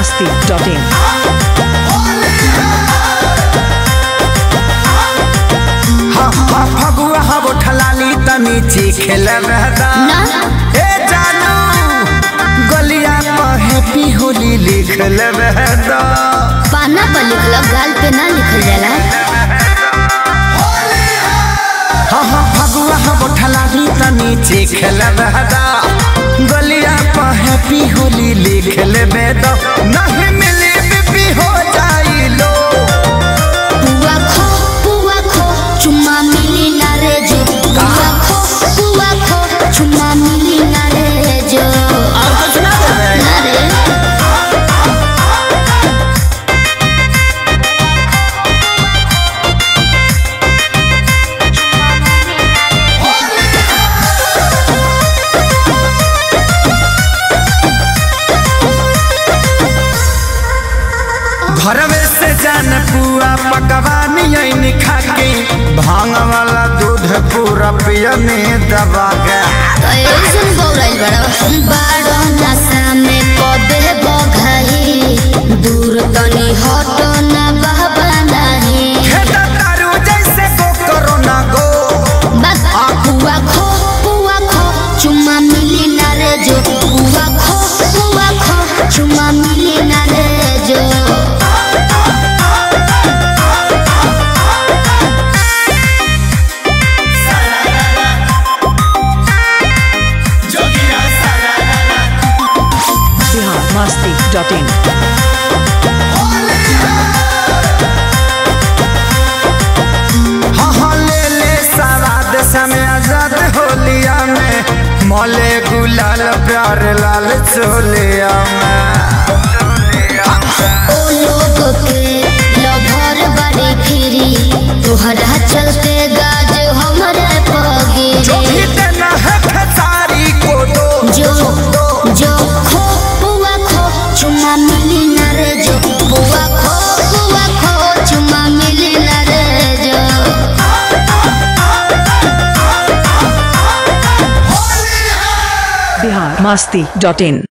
masti.in. हाँ हाँ फगुआ हम ठलाली तनी चीखेल रहदा ना। ए जानू गलिया पर हैप्पी होली लिखल रहदा पाना पर लिखल गाल पे ना लिखल जाला हाँ हाँ फगुआ हम ठलाली तनी चीखेल रहदा गलिया पर हैप्पी होली लिखल बेदा नहीं मिली बीपी हो जाई लो पुआ खो पुआ खो चुम्मा मिली ना रे जो पुआ खो पुआ खो चुम्मा मिली ना रे जो और कुछ ना देवे ना रे घरवे से जान पुआ पकवान यही खा के भांग वाला दूध पूरा पियने दबा के ऐसन बौराइल बड़ा बाड़ो नशा में पदे बघाई दूर तनी हटो ना बाबा नहीं खेत तारू जैसे गो करो ना गो बस आ पुआ खो पुआ खो चुम्मा मिली ना रे जो पुआ खो पुआ खो चुम्मा मिली ना रे जो Bihar masti.in. हाँ हाँ ले ले सवाद समय आजाद होलिया में मोले गुलाल प्यार लाल चोलिया में ओ लोग के लभर बड़ी फिरी तोहरा चलते गाज हमरे पगी जो भी देना है खेसारी को दो जो जो खो पुआ खो चुम्मा मिली ना रे जो पुआ खो पुआ खो चुम्मा मिली ना रे जो Bihar masti.in.